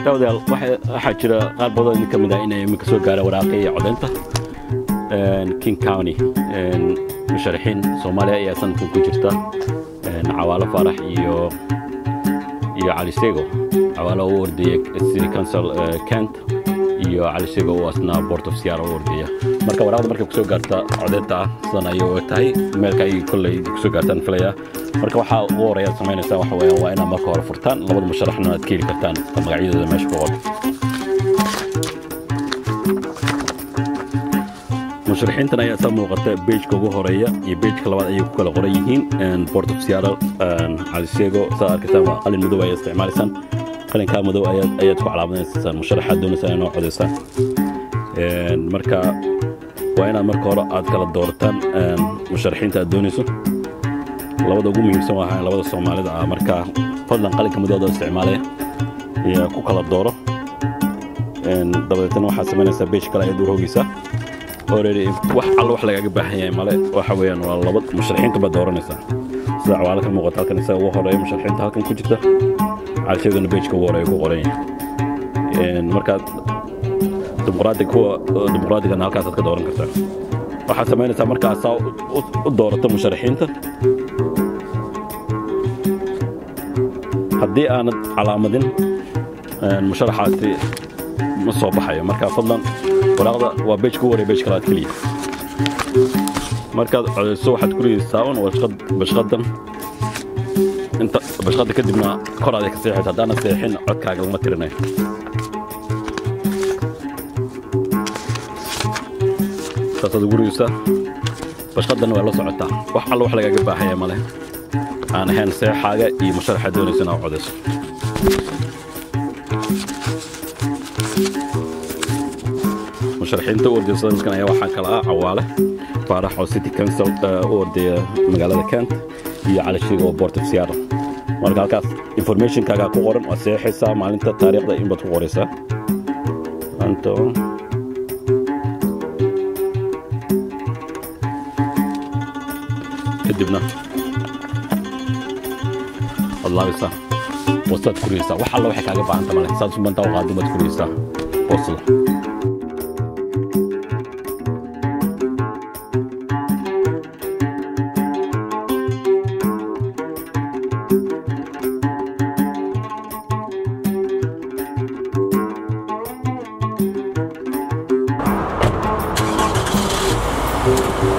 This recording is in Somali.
daawadayaal waxaa jira qaar badan idin ka mid ah inay iminka soo gaara waraaqii codaynta king county musharaxiin soomaaliya ayaa sanadkan ku jirta cawaalo faarax iyo iyo cali sego cawaalo u ordaya city council kent iyo cali sego oo asna board of siyaara u ordaya marka waraaqda markay kusoo gaarta codaynta ah sidan ayay u tahay meelka ay kolley kusoo gaartaan filayaa marka waxaa ugu horeeyaad samaynaysaa waxa weeyaan waa inaad marka hore furtaan labada musharaxna aad ka heli kartaan magacyadooda meesha ku qoran musharaxiintan ayaa saa muuqata beejka ugu horeeya iyo beejka labaad ayay ku kala qoran yihiin board of seattle calisego saa arkaysaan waa qalin madow ayaa isticmaalaysaan qalinkaa madow ayaad ku calaamadaysaan musharaxaad doonaysaan inoo codaysaan marka waa inaad marka hore aad kala doorataan musharaxiinta aad doonayso labada ugu muhiimsan waa ahaan labada soomaalida ah marka fadlan qalinka madooda isticmaalaya iyo ku kala dooro dabadeetna waxaad samaynaysaa beej kale ayaad u rogaysaa already wax alla wax lagaaga baahan yahay male waxa weeyaan waa laba musharaxiinta baad dooranaysaa sida cawaalo ka muuqata halkan isaga ugu horeeya musharaxiinta halkan ku jirta calsheegana beejka ugu horeeya ku qoran yahay markaad dimuqraadiga kuwa dimuqraadigana halkaasaad ka dooran kartaa waxaad samaynaysaa markaad saa u doorato musharaxiinta haddii aanad calaamadin musharaxaasi ma soo baxayo marka fadlan waraaqda waa beejka u waraya beej kalaad keliya markaad codayso waxaad ku ridaysaa un bashqadan inta bashqada kadibna koraaday ka seexaysa haddaana seexin codkaaga lama tirinayo saasaad ugu ridaysaa bashqadan waa la socotaa wax alla wax lagaaga baahaya male aan ahayn seexaaga iyo musharaxa doonaysa inaad codayso musharaxiinta u ordaya sanadkan ayaa waxaa kala ah cawaale faarax oo city council u ordaya magaalada kent iyo calishiga oo board of seattle marka halkaas informationkaagaa ku qoran waad seexaysaa maalinta taariikhda in baad ku qoraysaa kadibna waad laabaysaa wastaad kuriyaysaa wax alla waxay kaaga baahanta male saad subantaa u qaadin baad kuriyaysaa wasla Thank you.